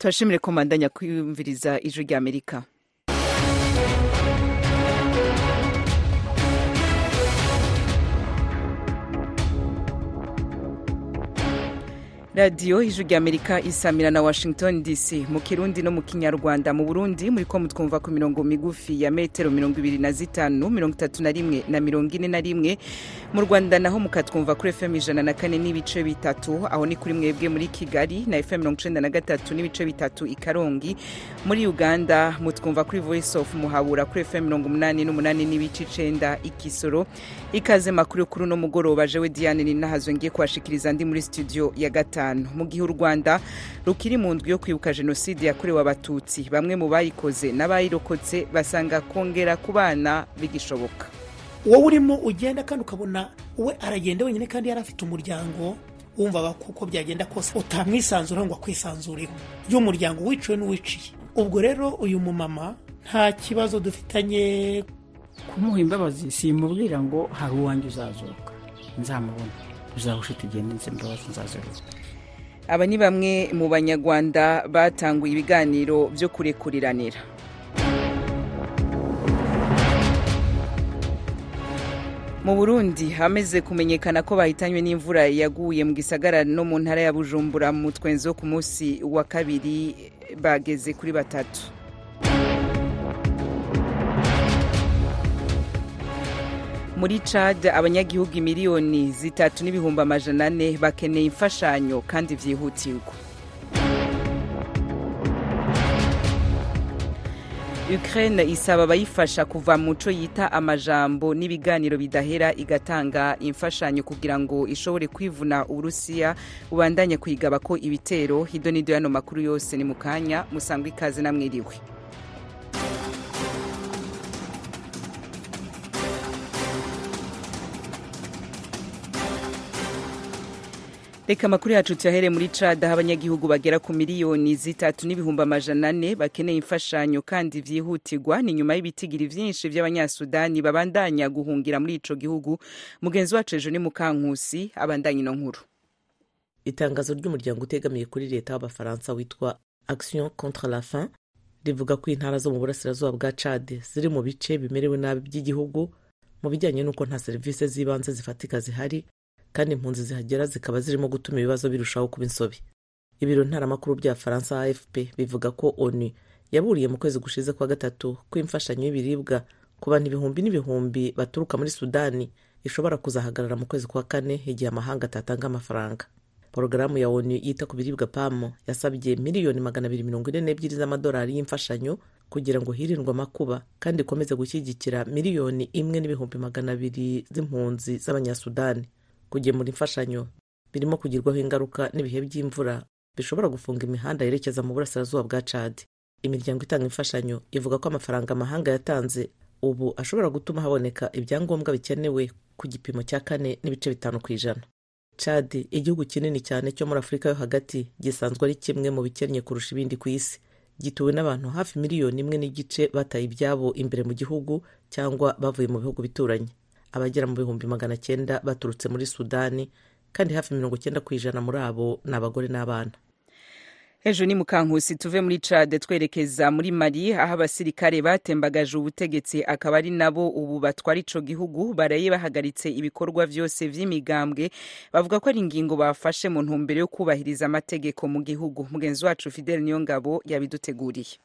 turashimire ko mandanya kwiyumviriza ijwi rya amerika radiyo ijwi rya amerika isamira na washington dc mu kirundi no mu kinyarwanda mu burundi muri ko mutwumva ku mirongo migufi ya metero mirongo ibiri na zitanu mirongo itatu na rimwe na mirongo ine na rimwe mu rwanda naho mukatwumva kuri fm ijana na kane n'ibice bitatu aho ni kuri mwebwe muri kigali na fm mirongo icenda na gatatu n'ibice bitatu i karongi muri uganda mutwumva kuri voice of muhabura kuri fm mirongo umunani n'umunani n'ibice icenda i kisoro ikaze makuru kuri uno mugoroba jewe diane ninahazwe ngiye kubashikiriza ndi muri studio ya gatanu mu gihe u rwanda rukiri mu ndwi yo kwibuka jenoside yakorewe abatutsi bamwe mu bayikoze n'abayirokotse basanga kongera ku bana bigishoboka wowe urimo ugenda kandi ukabona we aragenda wenyine kandi yari afite umuryango wumvaga kuko byagenda kose utamwisanzura ngo akwisanzureho y'umuryango wiciwe n'uwiciye ubwo rero uyu mumama nta kibazo dufitanye kumuha imbabazi simubwira ngo hari uwanjye uzazuka nzamubona uzahusha tugende nze imbabazi nzazuka aba ni bamwe mu banyarwanda batanguye ibiganiro byo kurekuriranira mu burundi hameze kumenyekana ko bahitanywe n'imvura yaguye mu gisagara no mu ntara ya bujumbura mu twenzo ku munsi wa kabiri bageze kuri batatu muri cad abanyagihugu miliyoni zitatu n'ibihumbi amajana ane bakeneye imfashanyo kandi byihutirwa ukraine isaba abayifasha kuva mu co yita amajambo n'ibiganiro bidahera igatanga imfashanyo kugira ngo ishobore kwivuna uburusiya bubandanye kuyigaba ko ibitero hido n'ido yano makuru yose ni mu kanya musangwa ikaze namwiriwe reka amakuru yacu tuyahere muri cad aho abanyagihugu bagera ku miliyoni zitatu n'ibihumbi amajana ane bakeneye imfashanyo kandi vyihutirwa ni nyuma y'ibitigiri vyinshi vy'abanyasudani babandanya guhungira muri ico gihugu mugenzi wacu ejo ni mukankusi abandanya ino nkuru itangazo ry'umuryango utegamiye kuri leta w'abafaransa witwa action contre la faim rivuga ko intara zo mu burasirazuba bwa cad ziri mu bice bimerewe nabi by'igihugu mu bijyanye n'uko nta serivisi z'ibanze zifatika zihari kandi impunzi zihagera zikaba zirimo gutuma ibibazo birushaho kuba insobe ibiro ntaramakuru bya faransa afp bivuga ko onu yaburiye mu kwezi gushize kwa gatatu ko imfashanyo y'ibiribwa ku bantu ibihumbi n'ibihumbi baturuka muri sudani ishobora kuzahagarara mu kwezi kwa kane igihe amahanga atatanga amafaranga porogaramu ya onu yita ku biribwa pamo yasabye miliyoni magana abiri mirongo ine n'ebyiri z'amadolari y'imfashanyo kugira ngo hirindwe amakuba kandi ikomeze gushyigikira miliyoni imwe n'ibihumbi magana abiri z'impunzi z'abanyasudani kugemura imfashanyo birimo kugirwaho ingaruka n'ibihe by'imvura bishobora gufunga imihanda yerekeza mu burasirazuba bwa cad imiryango itanga imfashanyo ivuga ko amafaranga amahanga yatanze ubu ashobora gutuma haboneka ibyangombwa bikenewe ku gipimo cya kane n'ibice bitanu ku ijana cad igihugu kinini cyane cyo muri afurika yo hagati gisanzwe ari kimwe mu bikennye kurusha ibindi ku isi gituwe n'abantu hafi miliyoni imwe n'igice bataye ibyabo imbere mu gihugu cyangwa bavuye mu bihugu bituranye abagera mu bihumbi magana cyenda baturutse muri sudani kandi hafi mirongo cyenda ku ijana muri abo ni abagore n'abana ejo ni mukankusi tuve muri cade twerekeza muri mali aho abasirikare batembagaje ubutegetsi akaba ari nabo ubu batwara ico gihugu baraye bahagaritse ibikorwa vyose vy'imigambwe bavuga ko ari ingingo bafashe mu ntumbero yo kubahiriza amategeko mu gihugu mugenzi wacu fidel niyongabo yabiduteguriye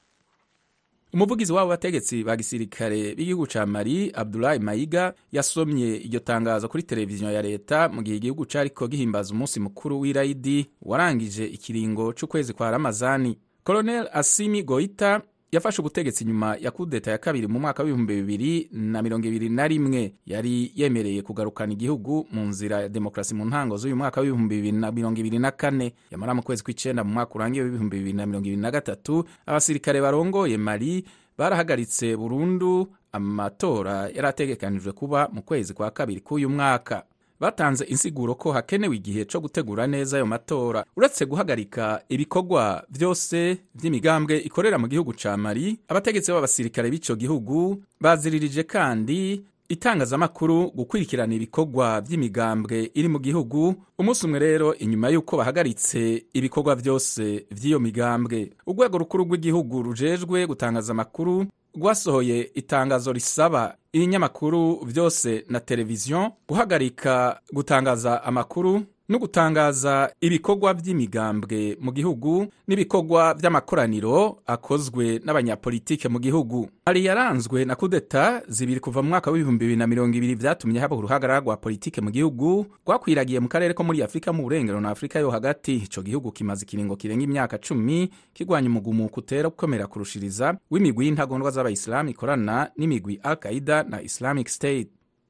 umuvugizi w'abo bategetsi ba gisirikare b'igihugu ca mali abdulahi mayiga yasomye iryo tangazo kuri televiziyo ya leta mu gihe igihugu cariko gihimbaza umunsi mukuru w'irayidi warangije ikiringo c'ukwezi kwa ramazani colonel asimi goita yafashe ubutegetsi nyuma ya kudeta ya kabiri mu mwaka w'ibihumbi bibiri na mirongo ibiri na rimwe yari yemereye kugarukana igihugu mu nzira ya demokarasi mu ntango z'uyu mwaka w'ibihumbi bibiri na mirongo ibiri na kane yamara mu kwezi kw'icenda mu mwaka urangiye w'ibihumbi bibiri na mirongo ibiri na gatatu abasirikare barongoye mali barahagaritse burundu amatora yari ategekanijwe kuba mu kwezi kwa kabiri k'uyu mwaka batanze insiguro ko hakenewe igihe co gutegura neza ayo matora uretse guhagarika ibikorwa vyose vy'imigambwe ikorera mu gihugu ca mali abategetsi b'abasirikare b'ico gihugu baziririje kandi itangazamakuru gukurikirana ibikorwa by'imigambwe iri mu gihugu umunsi umwe rero inyuma y'uko bahagaritse ibikorwa byose by'iyo migambwe urwego rukuru rw'igihugu rujejwe gutangaza amakuru rwasohoye itangazo risaba ibinyamakuru byose na televiziyo guhagarika gutangaza amakuru no gutangaza ibikorwa by'imigambwe mu gihugu n'ibikorwa by'amakoraniro akozwe n'abanyapolitike mu gihugu hari yaranzwe na kudeta zibiri kuva mu mwaka w'ibihumbi bibiri na mirongo ibiri byatumye haba uruhagarara rwa politike mu gihugu rwakwiragiye mu karere ko muri afurika mu burengero na afurika yo hagati ico gihugu kimaze ikiringo kirenga imyaka cumi kirwanya umugumuko utera gukomera kurushiriza w'imigwi y'intagondwa z'abayisilamu ikorana n'imigwi al qaida na islamic state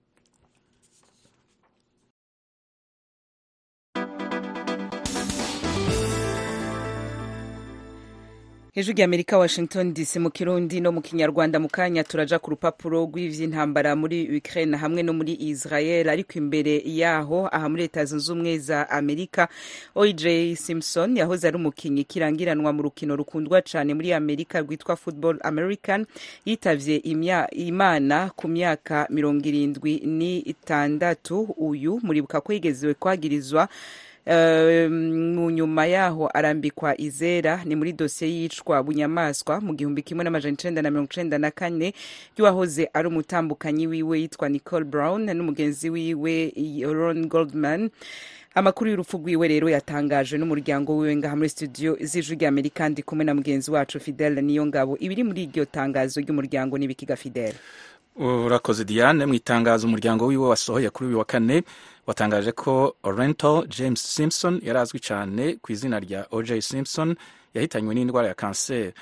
hejuru y'amerika washington dc mu kirundi no mu kinyarwanda mu kanya turaja ku rupapuro rw'ivy'intambara muri ukraine hamwe no muri israel ariko imbere yaho aha muri leta zunze ubumwe za amerika oj simpson yahoze ari umukinyi kirangiranwa mu rukino rukundwa cane muri amerika rwitwa football american yitavye imana ku myaka mirongo irindwi n'itandatu uyu muribuka ko yigezewe kwagirizwa mu nyuma yaho arambikwa izera ni muri dosiye y'iyicwa bunyamaswa mu gihumbi kimwe n'amajana icenda na mirongo icenda na kane y'uwahoze ari umutambukanyi wiwe yitwa nicole brown n'umugenzi wiwe ron goldman amakuru y'urupfu rwiwe rero yatangajwe n'umuryango wiwe ngaha muri studio z'ijwi ry'amerika ndi kumwe na mugenzi wacu fidel niyo ngabo ibiri muri iryo tangazo ry'umuryango n'ibikiga fidel urakoze diane mu itangazo umuryango wiwe wasohoye kuri uyu wa kane watangaje ko Oriental James Simpson yari azwi cyane ku izina rya OJ Simpson yahitanywe n'indwara ya kanseri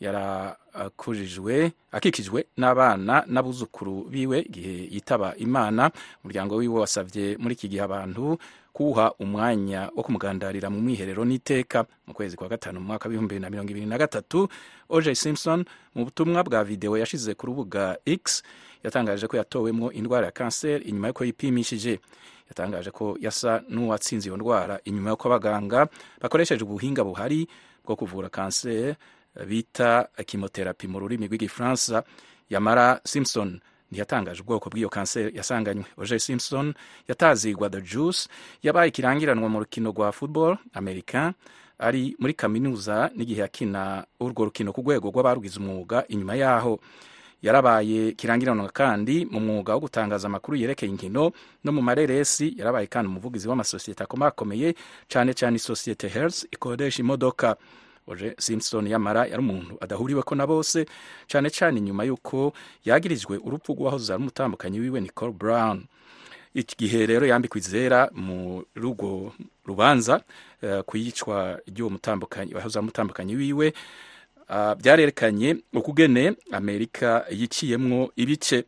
yarakujijwe akikijwe n'abana n'abuzukuru biwe igihe yitaba imana umuryango wiwe wasabye muri iki gihe abantu kuwuha umwanya wo kumugandarira mu mwiherero n'iteka mu kwezi kwa gatanu mu mwaka w'ibihumbi bibiri na mirongo ibiri na gatatu OJ Simpson mu butumwa bwa videwo yashize ku rubuga X yatangaje ko yatowemo indwara ya kanseri inyuma y'uko yipimishije yatangaje ko yasa n'uwatsinze iyo ndwara inyuma y'uko abaganga bakoresheje ubuhinga buhari bwo kuvura kanseri bita kimoterapi mu rurimi rw'igifaransa yamara simpson ntiyatangaje ubwoko bw'iyo kanseri yasanganywe oje simpson yatazigwa the juice yabaye ikirangiranwa mu rukino rwa football american ari muri kaminuza n'igihe yakina urwo rukino ku rwego rw'abarugize umwuga inyuma yaho yarabaye kirangiranwa kandi mu mwuga wo gutangaza amakuru yerekeye inkino no mu mareresi yarabaye kandi umuvugizi w'amasosiyete akomakomeye cyane cyane isosiyete hertz ikodesha imodoka oje simpson yamara yari umuntu adahuriweko na bose cyane cyane nyuma y'uko yagirijwe urupfu rw'uwahoze ari umutambukanyi wiwe nicole brown iki gihe rero yambikwa izera mu rugo rubanza uh, ku yicwa ry'uwo mutambukanyi wahoze ari umutambukanyi wiwe uh, byarerekanye ukugene amerika yiciyemwo ibice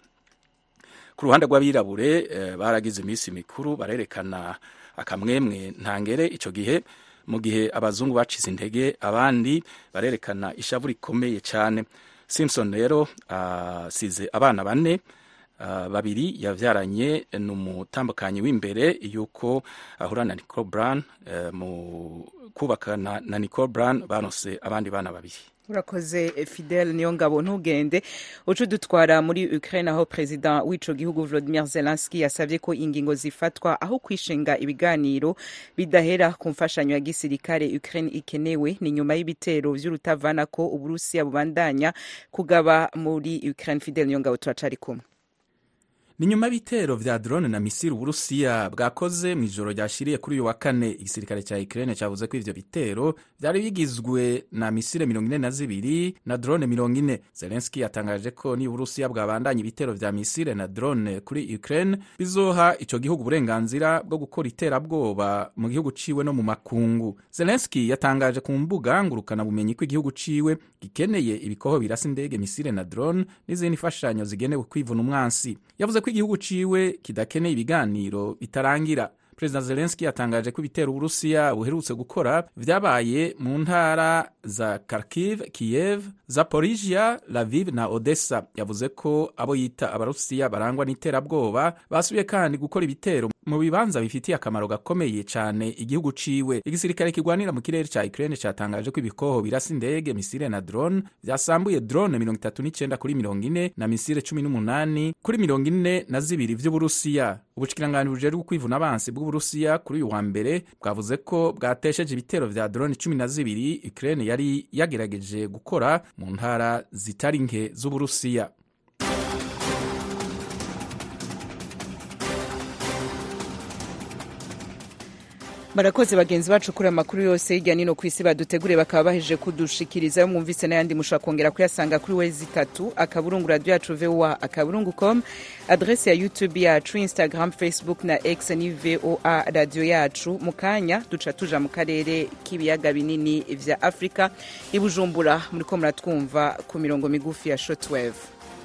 ku ruhande rw'abirabure uh, baragize iminsi mikuru barerekana akamwemwe ntangere ico gihe mu gihe abazungu bacize intege abandi barerekana ishavu rikomeye cyane simpson rero asize uh, abana bane uh, babiri yavyaranye n'umutambukanyi w'imbere yuko ahura na nicole brown uh, mu kubakana na nicole brown banose abandi bana babiri urakoze fidel niyo ngabo ntugende uca udutwara muri ukraine aho perezida w'ico gihugu volodimir zelenski yasabye ko ingingo zifatwa aho kwishinga ibiganiro bidahera ku mfashanyo ya gisirikare ukraine ikenewe ni nyuma y'ibitero vy'urutavana ko uburusiya bubandanya kugaba muri ukraine fidel niyo ngabo turacari kumwe ni nyuma y'ibitero vya drone na misiri uburusiya bwakoze mu ijoro ryashiriye kuri uyu wa kane igisirikare cya ukraine cyavuze ko ivyo bitero vyari bigizwe na misire mirongo ine na zibiri na drone mirongo ine zelenski yatangaje ko niba uburusiya bwabandanya ibitero vya misire na drone kuri ukraine bizoha ico gihugu uburenganzira bwo gukora iterabwoba mu gihugu ciwe no mu makungu zelenski yatangaje ku mbuga ngurukana bumenyi ko igihugu ciwe gikeneye ibikoho birasa indege misire na drone n'izindi mfashanyo zigenewe kwivuna umwansi yavuze ko igihugu ciwe kidakeneye ibiganiro bitarangira perezida zelenski yatangaje ko ibitero uburusiya buherutse gukora vyabaye mu ntara za kharkiv kiev zaporizhia laviv na odessa yavuze ko abo yita abarusiya barangwa n'iterabwoba basubiye kandi gukora ibitero mu bibanza bifitiye akamaro gakomeye cyane igihugu ciwe igisirikare kigwanira mu kirere ca ukraine catangaje ko ibikoho birasa indege misile na drone vyasambuye drone mirongo itatu n'icenda kuri mirongo ine na misile cumi n'umunani kuri mirongo ine na zibiri vy'uburusiya ubushikiranganje bujejwe kwivuna abansi bw'uburusiya kuri uyu wa mbere bwavuze ko bwatesheje ibitero vya drone cumi na zibiri ukraine yari yagerageje gukora mu ntara zitari nke z'uburusiya barakoze bagenzi bacu kuri amakuru yose hirya nino ku isi baduteguriye bakaba bahejeje kudushikiriza yo mwumvise n'ayandi mushobora kongera kuyasanga kuri wezi itatu akaburungu radiyo yacu voa akaburungu com adrese ya youtube yacu instagram facebook na x ni voa radiyo yacu mu kanya duca tuja mu karere k'ibiyaga binini vya afurika i bujumbura muriko muratwumva ku mirongo migufi ya shotwave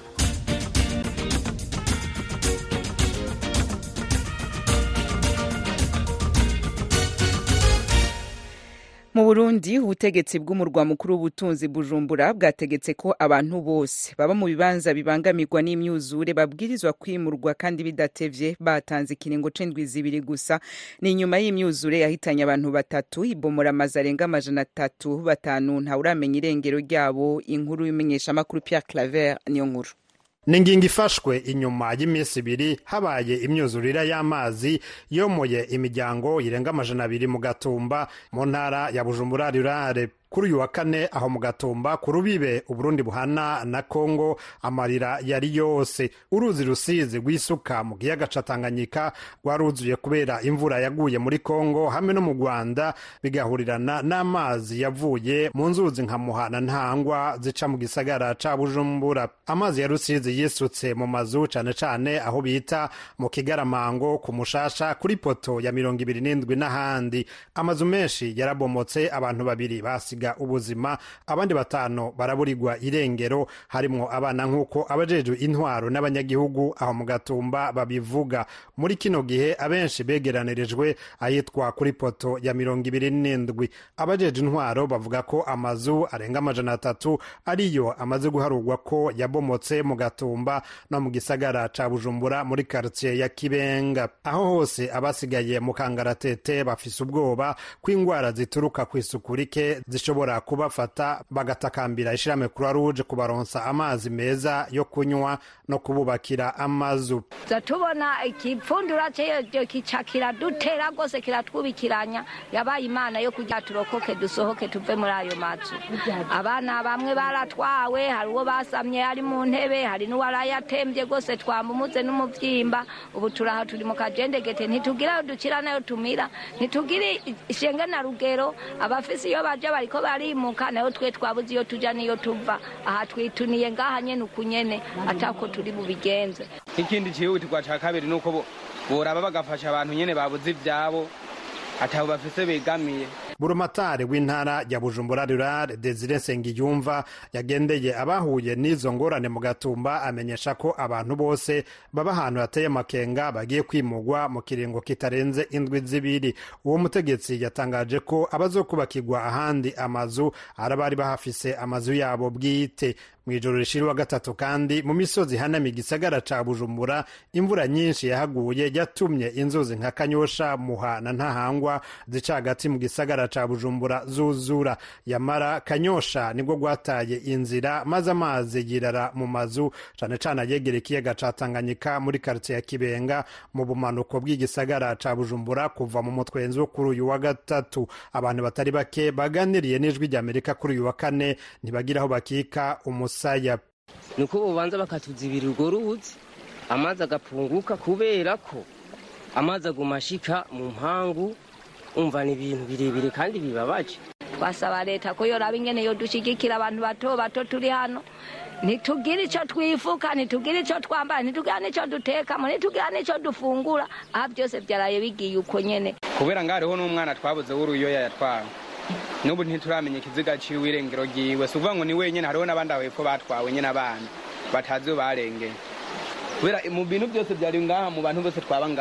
mu burundi ubutegetsi bw'umurwa mukuru w'ubutunzi bujumbura bwategetse ko abantu bose baba mu bibanza bibangamirwa n'imyuzure babwirizwa kwimurwa kandi bidatevye batanze ikiringo c'indwi zibiri gusa ni inyuma y'imyuzure yahitanye abantu batatu ibomora amazu arenga amajana atatu batanu ntawuramenya irengero ryabo inkuru y'umenyeshamakuru pierre claver niyo nkuru ni ingingo ifashwe inyuma y'iminsi ibiri habaye imyuzurire y'amazi yomoye imiryango irenga amajana abiri mu gatumba mu ntara ya bujumbura rurare kuri uyu wa kane aho mu gatumba ku rubibe uburundi buhana na kongo amarira yari yose uruzi rusizi rw'isuka mu kiyaga ca tanganyika rwaruzuye kubera imvura yaguye muri kongo hamwe no mu rwanda bigahurirana n'amazi yavuye mu nzuzi nka muhana ntangwa zica mu gisagara ca bujumbura amazi ya rusizi yisutse mu mazu cane cane aho bita mu kigaramango ku mushasha kuri poto ya mirongo ibiri n'indwi n'ahandi amazu menshi yarabomotse abantu babiri basiga ubuzima abandi batanu baraburirwa irengero harimwo abana nk'uko abajejwe intwaro n'abanyagihugu aho mu gatumba babivuga muri kino gihe abenshi begeranirijwe ahitwa kuri poto ya mirongo ibiri n'indwi abajejwe intwaro bavuga ko amazu arenga amajana atatu ariyo amaze guharurwa ko yabomotse mu gatumba no mu gisagara ca bujumbura muri karitsiye ya kibenga aho hose abasigaye mu kangaratete bafise ubwoba ko ingwara zituruka ku isuku rike zishobora kubafata bagatakambira ishirahamwe croix rouge kubaronsa amazi meza yo kunywa no kububakira amazu za tubona ikipfundura cyo kica kiradutera rwose kiratwubikiranya yabaye imana yo kugira turokoke dusohoke tuve muri ayo mazu abana bamwe baratwawe hari uwo basamye ari mu ntebe hari n'uwarayatembye rwose twamumuze n'umuvyimba ubu turaha turi mu kajendegete ntitugira ayo dukira nayo tumira ntitugire ishenge na rugero abafise iyo baja bariko barimuka nayo twe twabuze iyo tuja niyo tuva aha twituniye ngaha nyene uku nyene atako turi bubigenze ikindi cihutirwa ca kabiri nuko boraba bagafasha abantu nyene babuze ivyabo atabo bafise begamiye burumatari w'intara ya bujumbura rurare desire nsengiyumva yagendeye abahuye n'izo ngorane mu gatumba amenyesha ko abantu bose baba ahantu hateye amakenga bagiye kwimugwa mu kiringo kitarenze indwi zibiri uwo mutegetsi yatangaje ko abazokubakirwa ahandi amazu ari abari bahafise amazu yabo bwite mu ijoro rishira wa gatatu kandi mu misozi hanamiye igisagara ca bujumbura imvura nyinshi yahaguye yatumye inzuzi nka kanyosha muha na ntahangwa zica hagati mu gisagara ca bujumbura zuzura yamara kanyosha nibwo gwataye inzira maze amazi yirara mu mazu cane cane ayegera ikiyaga ca tanganyika muri karitsiye ya kibenga mu bumanuko bw'igisagara ca bujumbura kuva mu mutwenzi wo kuri uyu wa gatatu abantu batari bake baganiriye n'ijwi ry'amerika kuri uyu wa kane ntibagira aho bakika umusaya nuko bobanza bakatuzibira urwo ruzi amazi agapunguka kubera ko amazi aguma ashika mu mpangu umva ni ibintu birebire kandi bibabaje twasaba leta ko yoraba ingene yodushigikira abantu bato bato turi hano ntitugire icyo twifuka ntitugire icyo twambara ntitugira n'icyo dutekamo ntitugira n'icyo dufungura aha byose byaraye bigiye uko nyene kubera ngo hariho n'umwana twabuze w'uruyoya yatwawe n'ubu ntituramenya ikiziga ciwe irengero ryiwe si ukuvuga ngo ni wenyene hariho n'abandi aho hepfo batwawe nyene abana batazi iyo barengeye kubera mu bintu byose byari ngaha mu bantu bose twaba ngaha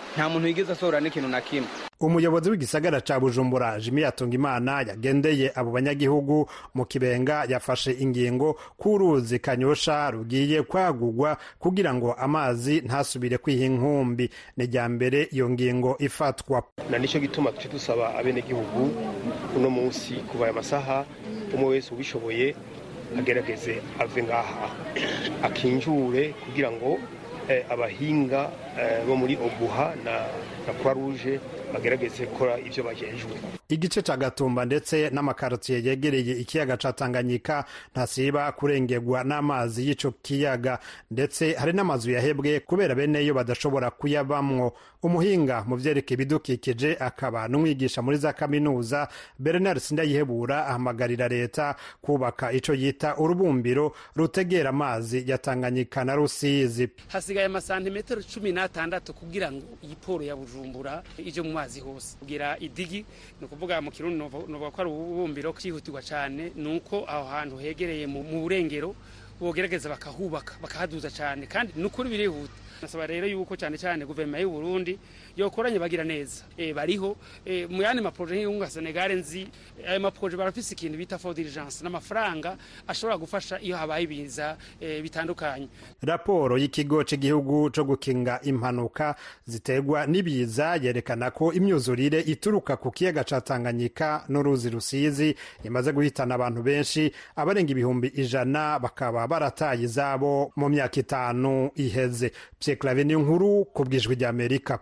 nta muntu yigeze asohora n'ikintu na kimwe umuyobozi w'igisagara ca bujumbura jimi yatungimana yagendeye abo banyagihugu mu kibenga yafashe ingingo k'uruzi kanyosha rugiye kwagurwa kugira ngo amazi ntasubire kwiha inkumbi ni rya mbere iyo ngingo ifatwa na nicyo gituma tuce dusaba abenegihugu uno munsi kuva aya masaha umwe wese ubishoboye agerageze ave ngaha akinjure kugira ngo eh, abahinga eh, bo muri obuha na, na croix rouge bagerageze gukora ivyo bajejwe igice ca gatumba ndetse n'amakarotiye yegereye ikiyaga ca tanganyika ntasiba kurengerwa n'amazi y'ico kiyaga ndetse hari n'amazu yahebwe kubera beneyo badashobora kuyabamwo umuhinga mu vyerekeye ibidukikije akaba n'umwigisha muri za kaminuza bernard sindayihebura ahamagarira leta kubaka ico yita urubumbiro rutegera amazi ya tanganyika na rusizi hasigaye amasantimetero cumi n'atandatu kugira ngo iyi poro ya bujumbura ije mu mazi hose kugira idigi ni ukuvuga mu kirundi novuga ko ari ububumbiro cyihutirwa cyane ni uko aho hantu hegereye mu burengero bogerageza bakahubaka bakahaduza cyane kandi ni ukuri birihuta nasaba rero yuko cyane cyane guverinoma y'u Burundi yokoranye bagira neza e, bariho e, mu yandi maproje nk'iyunga Senegal nzi ayo maproje barafise ikintu bita for diligence n'amafaranga ashobora gufasha iyo habaye ibiza e, bitandukanye raporo y'ikigo cy'igihugu cyo gukinga impanuka ziterwa n'ibiza yerekana ko imyuzurire ituruka ku kiyaga ca Tanganyika n'uruzi rusizi imaze guhitana abantu benshi abarenga ibihumbi ijana bakaba barataye izabo mu myaka itanu iheze Clave ni nkuru ku bwijwi rya Amerika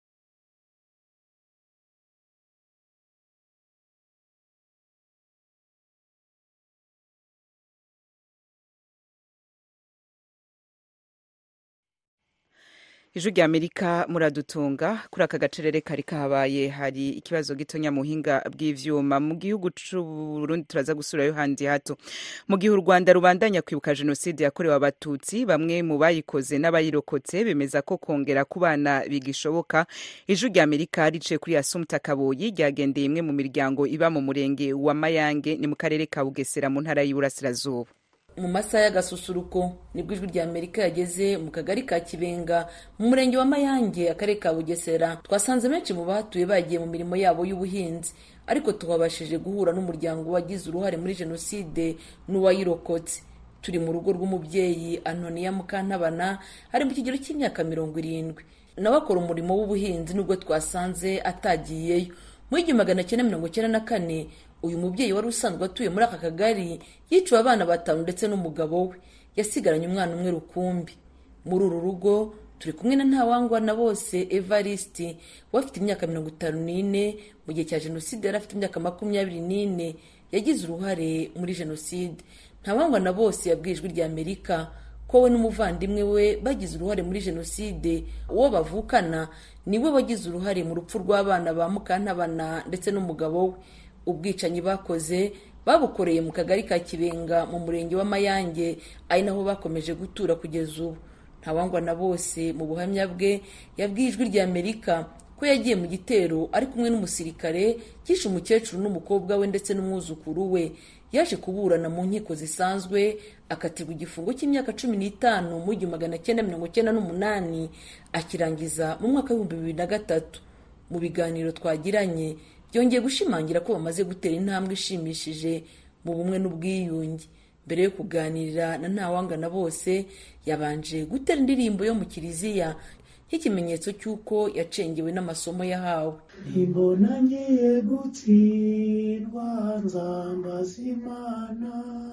ijwi rya amerika muradutunga kuri aka gacerere kari kahabaye hari ikibazo gitonya mu buhinga bw'ivyuma mu gihugu c'uburundi turaza gusurayo handi hato mu gihe u rwanda rubandanya kwibuka jenoside yakorewe abatutsi bamwe mu bayikoze n'abayirokotse bemeza ko kongera ku bana bigishoboka ijwi rya amerika riciye kuri asumta kaboyi ryagendeye imwe mu miryango iba mu murenge wa mayange ni mu karere ka bugesera mu ntara y'uburasirazuba mu masaha y'agasusuruko nibwo ijwi rya amerika yageze mu kagari ka kibenga mu murenge wa mayange akarere ka bugesera twasanze benshi mu bahatuye bagiye mu mirimo yabo y'ubuhinzi ariko twabashije guhura n'umuryango wagize uruhare muri jenoside n'uwayirokotse turi mu rugo rw'umubyeyi antoniya mukantabana ari mu kigero cy'imyaka mirongo irindwi nawe akora umurimo w'ubuhinzi nubwo twasanze atagiyeyo mu igihumbi magana cyenda mirongo cyenda na kane uyu mubyeyi wari usanzwe atuye muri aka kagari yiciwe abana batanu ndetse n'umugabo we yasigaranye umwana umwe rukumbi muri uru rugo turi kumwe na ntawangwa na bose evariste we afite imyaka mirongo itanu n'ine mu gihe cya jenoside yari afite imyaka makumyabiri n'ine yagize uruhare muri jenoside ntawangwa na bose yabwiye ijwi rya amerika ko we n'umuvandimwe we bagize uruhare muri jenoside uwo bavukana niwe wagize uruhare mu rupfu rw'abana ba mukantabana ndetse n'umugabo we ubwicanyi bakoze babukoreye mu kagari ka kibenga mu murenge wa mayange ari naho bakomeje gutura kugeza ubu ntawangwa na bose mu buhamya bwe yabwiye ijwi rya amerika ko yagiye mu gitero ari kumwe n'umusirikare cyishe umukecuru n'umukobwa we ndetse n'umwuzukuru we yaje kuburana mu nkiko zisanzwe akatirwa igifungo cy'imyaka cumi n'itanu mu igihumbi magana cyenda mirongo cyenda n'umunani akirangiza mu mwaka w'ibihumbi bibiri na gatatu mu biganiro twagiranye byongeye gushimangira ko bamaze gutera intambwe ishimishije mu bumwe n'ubwiyunge mbere yo kuganira na ntawangana bose yabanje gutera indirimbo yo mu kiliziya nk'ikimenyetso cy'uko yacengewe n'amasomo yahawe imbona ngiye gutsindwa nzambaza imana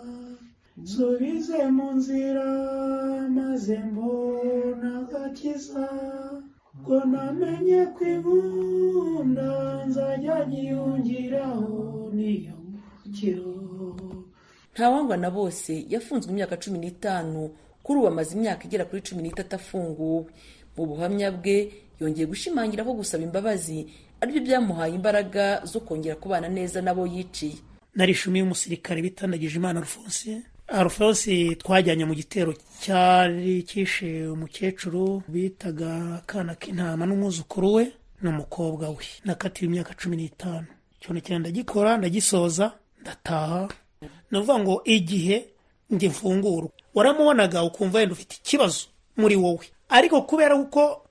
nsubize mu nzira maze mbona agakiza ubwo namenye ko inkunda nzajya nyiyongeraho niyo mukiro ntawangwa na bose yafunzwe imyaka cumi n'itanu kuri ubu amaze imyaka igera kuri cumi n'itatu afunguwe mu buhamya bwe yongeye gushimangira ko gusaba imbabazi aribyo byamuhaye imbaraga zo kongera kubana neza n'abo yiciye narishimiye umusirikare bitandagije imana alphonse alphonse twajyanye mu gitero cyari kishe umukecuru bitaga akana k'intama n'umwuzukuru we n'umukobwa we nakatiwe imyaka cumi n'itanu ikintu cyane ndagikora ndagisoza ndataha ni ukuvuga ngo igihe njye mfungura waramubonaga ukumva wenda ufite ikibazo muri wowe ariko kubera ko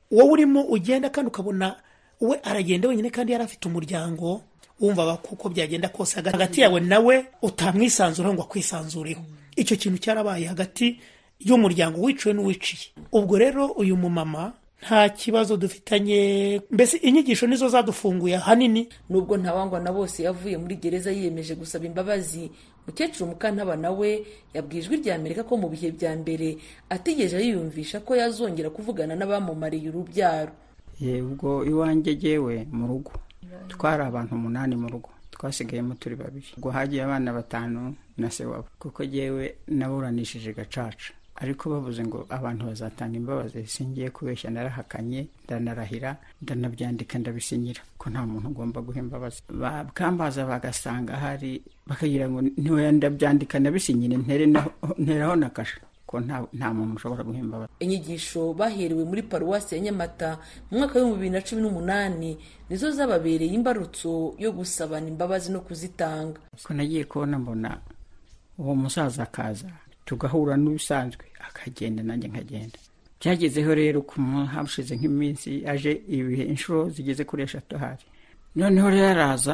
wowe urimo ugenda kandi ukabona we aragenda wenyine kandi yari afite umuryango wumvaga kuko byagenda kose hagati yawe nawe utamwisanzuraho ngo akwisanzureho icyo kintu cyarabaye hagati y'umuryango wiciwe n'uwiciye ubwo rero uyu mumama nta kibazo dufitanye mbese inyigisho nizo zadufunguye ahanini nubwo ntawangwa na bose yavuye muri gereza yiyemeje gusaba imbabazi mukecuru mukantaba nawe yabwiye ijwi rya amerika ko mu bihe bya mbere atigeze yiyumvisha ko yazongera kuvugana n'abamumariye urubyaro ubwo iwanjye jyewe mu rugo twari abantu umunani mu rugo twasigayemo turi babiri ubwo hagiye abana batanu na se wabo kuko jyewe naburanishije gacaca ariko bavuze ngo abantu bazatanga imbabazi singiye kubeshya narahakanye ndanarahira ndanabyandika ndabisinyira ko nta muntu ugomba guha imbabazi bakambaza bagasanga hari bakagira ngo ntiwe ndabyandika ndabisinyire nteraho na kasha ko nta muntu ushobora guha imbabazi inyigisho baherewe muri paruwasi ya nyamata mu mwaka w'ibihumbi bibiri na cumi n'umunani nizo zababereye imbarutso yo gusabana imbabazi no kuzitanga ko nagiye kubona mbona uwo musaza akaza tugahura n'ubisanzwe akagenda nanjye nkagenda byagezeho rero ku hashize nk'iminsi aje ibihe inshuro zigeze kuri eshatu hari noneho rero araza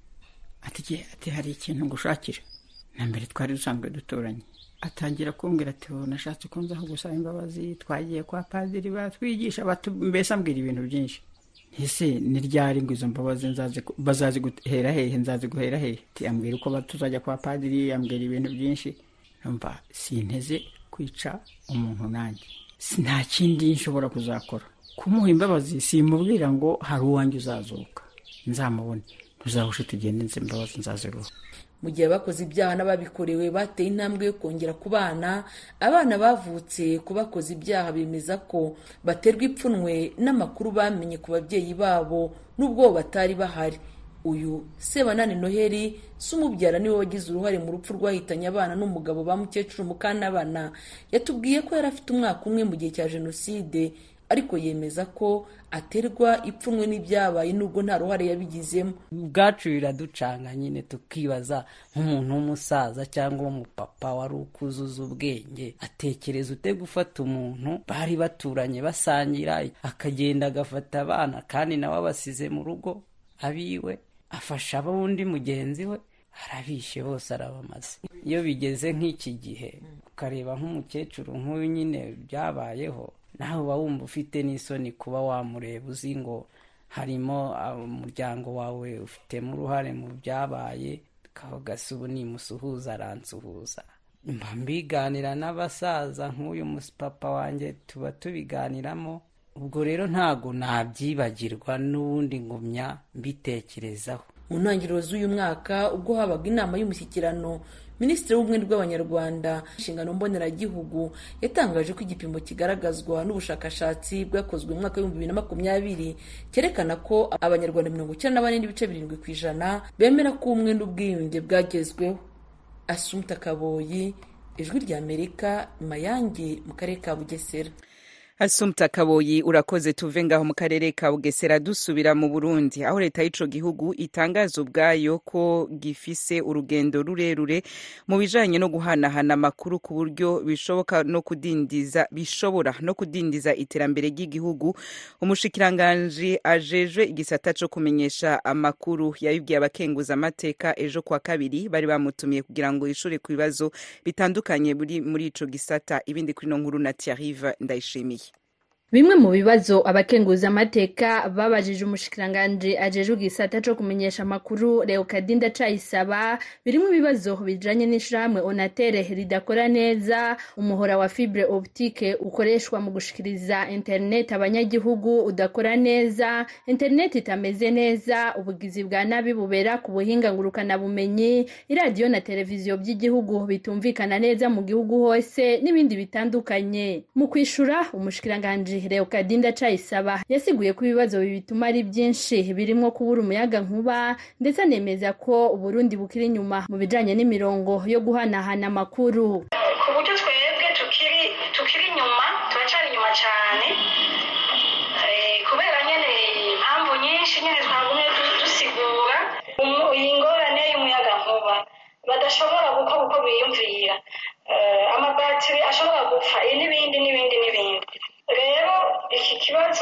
ati ati hari ikintu ngushakira na mbere twari dusanzwe duturanye atangira kumbwira ati ubu nashatse ko nzaho gusaba imbabazi twagiye kwa padiri batwigisha mbese ambwira ibintu byinshi ese ni ryari ngo izo mbabazi bazaziguhera hehe nzaziguhera hehe ambwira uko tuzajya kwa padiri ambwira ibintu byinshi numva sinteze kwica umuntu nanjye nta kindi nshobora kuzakora kumuha imbabazi simubwira ngo hari uwanjye uzazuka nzamubone ntuzahushe tugende nzi imbabazi nzaziruha mu gihe abakoze ibyaha n'ababikorewe bateye intambwe yo kongera ku bana abana bavutse ku bakoze ibyaha bemeza ko baterwa ipfunwe n'amakuru bamenye ku babyeyi babo n'ubwo batari bahari uyu sebanani noheli si umubyara niwe wagize uruhare mu rupfu rwahitanye abana n'umugabo ba mukecuru mukanabana yatubwiye ko yari afite umwaka umwe mu gihe cya jenoside ariko yemeza ko aterwa ipfunwe n'ibyabaye nubwo nta ruhare yabigizemo ubwacu biraducanga nyine tukibaza nk'umuntu w'umusaza cyangwa w'umupapa wari ukuzuza ubwenge atekereza ute gufata umuntu bari baturanye basangira akagenda agafata abana kandi nawe abasize mu rugo abiwe afasha ab'undi mugenzi we arabishe bose arabamaze iyo bigeze nk'iki gihe ukareba nk'umukecuru nk'uyu nyine byabayeho nawe uba wumva ufite n'isoni kuba wamureba uzi ngo harimo umuryango wawe ufitemo uruhare mu byabaye kavuga se ubu nimusuhuza aransuhuza mba mbiganira n'abasaza nk'uyu papa wanjye tuba tubiganiramo ubwo rero ntabwo nabyibagirwa n'ubundi ngumya mbitekerezaho mu ntangiriro z'uyu mwaka ubwo habaga inama y'umushyikirano minisitiri w'ubumwe bw'abanyarwanda inshingano mboneragihugu yatangaje ko igipimo kigaragazwa n'ubushakashatsi bwakozwe mu mwaka w'ibihumbi bibiri na makumyabiri cyerekana ko abanyarwanda mirongo icyenda na bane n'ibice birindwi ku ijana bemera ko ubumwe n'ubwiyunge bwagezweho asumta kaboyi ijwi ry'amerika mayange mu karere ka bugesera asumta kaboyi urakoze tuve ngaho mu karere ka bugesera dusubira mu burundi aho leta y'ico gihugu itangaza ubwayo ko gifise urugendo rurerure mu bijanye no guhanahana amakuru ku buryo bishoboka no kudindiza bishobora no kudindiza iterambere ry'igihugu umushikiranganji ajejwe igisata co kumenyesha amakuru yabibwiye abakenguza amateka ejo kwa kabiri bari bamutumiye kugira ngo yishure ku bibazo bitandukanye muri ico gisata ibindi kuri no nkuru na Thierry ndayishimiye bimwe mu bibazo abakenguza amateka babajije umushikiranganji ajejwe igisata co kumenyesha amakuru Leokadinda Cayisaba birimo ibibazo bijanye n'ishirahamwe Onatere ridakora neza umuhora wa fibre optique ukoreshwa mu gushikiriza internet abanyagihugu udakora neza internet itameze neza ubugizi bwa nabi bubera ku buhinga ngurukana bumenyi iradiyo na televiziyo by'igihugu bitumvikana neza mu gihugu hose n'ibindi bitandukanye mu kwishura umushikiranganji Leokadinda Cayisaba yasiguye ko ibibazo bituma ari byinshi birimo kubura umuyaga nkuba ndetse anemeza ko Uburundi bukiri inyuma mu bijanye n'imirongo yo guhanahana amakuru ku buryo twebwe tukiri tukiri inyuma turacari inyuma cyane kubera nyene impamvu nyinshi nyene twagumye dusigura iyi ngorane y'umuyaga nkuba badashobora gukora uko biyumvira amabatiri ashobora gupfa n'ibindi n'ibindi n'ibindi rero iki kibazo ni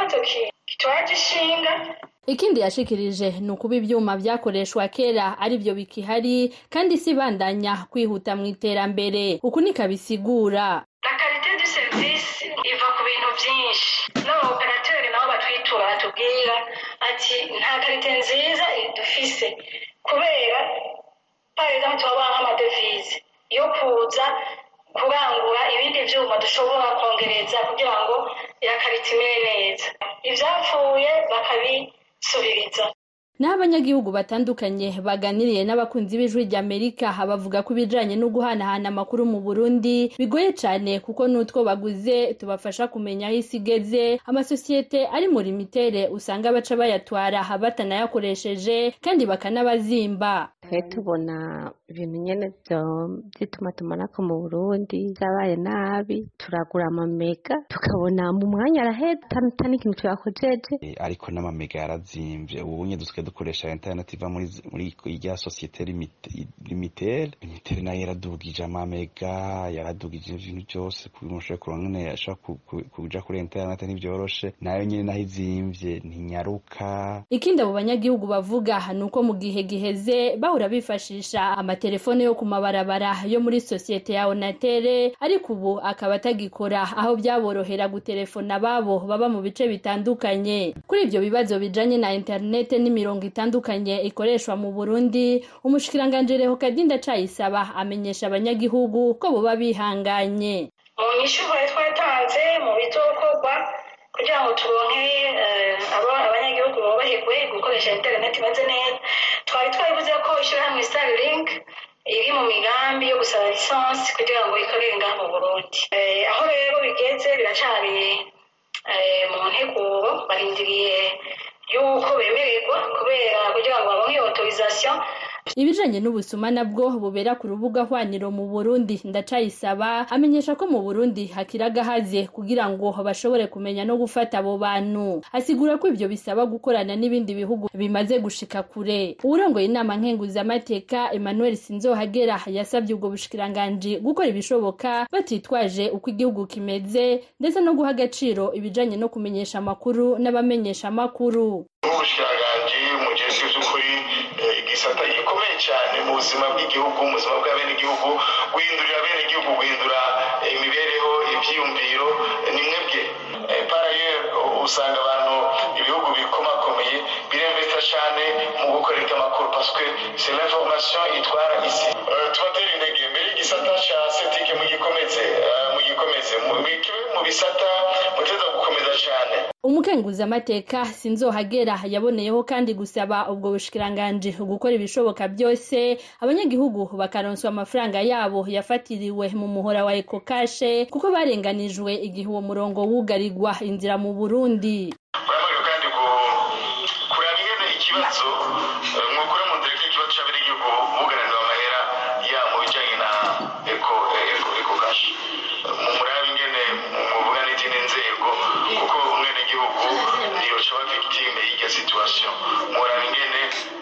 ikibazo kitwaje ishinga ikindi yashikirije ni ukuba ivyuma vyakoreshwa kera ari vyo bikihari kandi si bandanya kwihuta mu iterambere uku nikabisigura la karite du service iva ku bintu vyinshi n'abaoperateri nabo batwitura batubwira ati nta karite nziza dufise kubera par exemple turabona nk'amadevize yo kuza kurangura ibindi vyuma dushobora kongereza kugira ngo ya karite imere neza ivyapfuye bakabisubiriza naho abanyagihugu batandukanye baganiriye n'abakunzi b'ijwi ry'amerika bavuga ko ibijanye no guhanahana amakuru mu burundi bigoye cane kuko n'utwo baguze tubafasha kumenya aho isi igeze amasosiyete ari muri mitere usanga baca bayatwara batanayakoresheje kandi bakanabazimba twe tubona ibintu nyene vy'itumatumanako mu burundi vyabaye nabi turagura amamega tukabona mu mwanya araheza ata n'ikintu tuyakojeje ariko n'amamega yarazimvye ubu nye dusigaye dukoresha internet iva muri muri irya sosiyete limitere limitere nayo yaradugije amamega yaradugije ibintu byose kugira ushobore kuronka nyene ashobora kuja kuri internet ntivyoroshe nayo nyene naho izimvye ntinyaruka ikindi abo banyagihugu bavuga ni uko mu gihe giheze bahora bifashisha amatelefone yo ku mabarabara yo muri sosiyete ya onatere ariko ubu akaba atagikora aho byaborohera gutelefona ababo baba mu bice bitandukanye kuri ibyo bibazo bijanye na interinete n'imirongo itandukanye ikoreshwa mu burundi umushikiranganji reho kadinda cayisaba amenyesha abanyagihugu ko boba bihanganye mu nyishu twari twatanze mu bizokorwa kugira ngo turonke abanyagihugu boroherwe gukoresha interineti imeze neza twari twabivuze ko ishyirahamwe starlink iri mu migambi yo gusaba lisansi kugira ngo ikorere ngaha mu burundi aho rero bigeze biracari mu nteguro barindiriye yuko bemererwa kubera kugira ngo baronke iyo autorisation ibijanye n'ubusuma nabwo bubera ku rubuga hwaniro mu burundi ndacayisaba amenyesha ko mu burundi hakiri agahaze kugira ngo bashobore kumenya no gufata abo bantu asigura ko ivyo bisaba gukorana n'ibindi bihugu bimaze gushika kure uwurongoye inama nkenguzamateka emmanuel sinzohagera yasabye ubwo bushikiranganji gukora ibishoboka batitwaje uko igihugu kimeze ndetse no guha agaciro ibijanye no kumenyesha amakuru n'abamenyesha amakuru ubushikiranganji mujejwe vy'ukuri igisata gikomeye cyane mu buzima bw'igihugu mu buzima bw'abenegihugu guhindurira abenegihugu guhindura imibereho ivyiyumviro ni mwebwe paraye usanga abantu ibihugu bikomakomeye biremvesta cyane mu gukorera amakuru paske c'est l'information itwara isi tubatera intege mbere igisata ca setike mugikomeze mugikomeze mu bisata muteza gukomeza cyane umukenguzamateka sinzohagera yaboneyeho kandi gusaba ubwo bushikiranganji gukora ibishoboka byose abanyagihugu bakaronswa amafaranga yabo yafatiriwe mu muhora wa ekokashe kuko barenganijwe igihe uwo murongo wugarirwa inzira mu burundi baravuga kandi ngo kuraba ingene ikibazo mwukure mu nzira ikibazo c'abenegihugu bugaranirwa amahera ya mu bijanye na eko eko eko kashi murabe ingene muvuga n'izindi nzego kuko umwenegihugu niyo coba victime y'iryo situation murabe ingene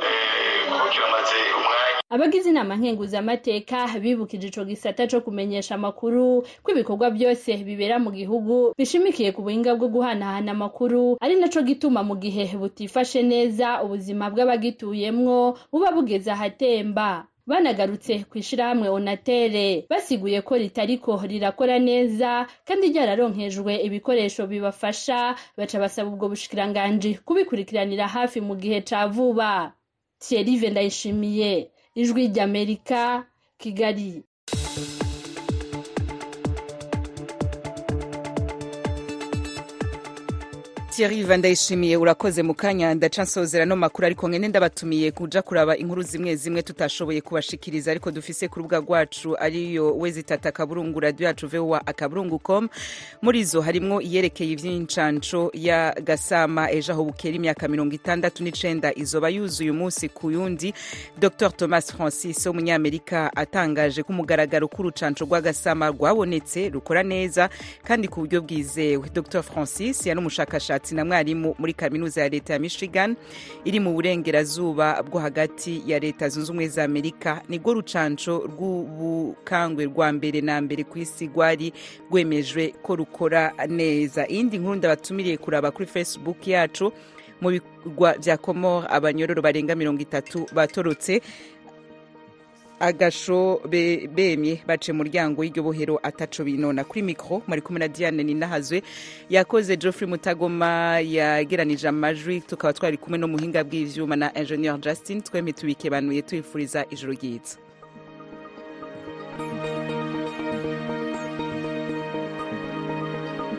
kuko kiramaze umwanya abagize inama nkenguzamateka bibukije ico gisata co kumenyesha amakuru ko ibikorwa byose bibera mu gihugu bishimikiye ku buhinga bwo guhanahana amakuru ari naco gituma mu gihe butifashe neza ubuzima bw'abagituyemwo buba bugeze ahatemba banagarutse ku ishirahamwe onatere basiguye ko ritariko rirakora neza kandi ryararonkejwe ibikoresho bibafasha baca basaba ubwo bushikiranganji kubikurikiranira hafi mu gihe ca vuba thierry ndayishimiye ijwi ry'amerika kigali Thierry Vandayishimiye urakoze mu kanya ndaca nsozera no makuru ariko ngene ndabatumiye kuja kuraba inkuru zimwe zimwe tutashoboye kubashikiriza ariko dufise ku rubuga rwacu ariyo wezitata akaburungu radio yacu voa akaburungu.com muri zo harimwo iyerekeye ivy'incanco ya Gasama ejo aho bukera imyaka mirongo itandatu n'icenda izoba yuzuye umunsi ku yundi Dr Thomas Francis w'umunyamerika atangaje ko umugaragaro k'urucanco rwa Gasama rwabonetse rukora neza kandi ku buryo bwizewe Dr Francis yari umushakashatsi umwanditsi na mwarimu muri kaminuza ya leta ya michigan iri mu burengerazuba bwo hagati ya leta zunze ubumwe za amerika nibwo rucanco rw'ubukangwe rwa mbere na mbere ku isi rwari rwemejwe ko rukora neza iyindi nkuru ndabatumiriye kuraba kuri facebook yacu mu bigwa bya komor abanyororo barenga mirongo itatu batorotse agasho be- bemye bace muryango y'iryo bohero ataco binona kuri mikro mwari kumwe na diane ninahazwe yakoze geoffrey mutagoma yageranije amajwi tukaba twari kumwe no muhinga bw'ivyuma na ingenieur justin twemye tubikebanuye tubifuriza ijoro ryiza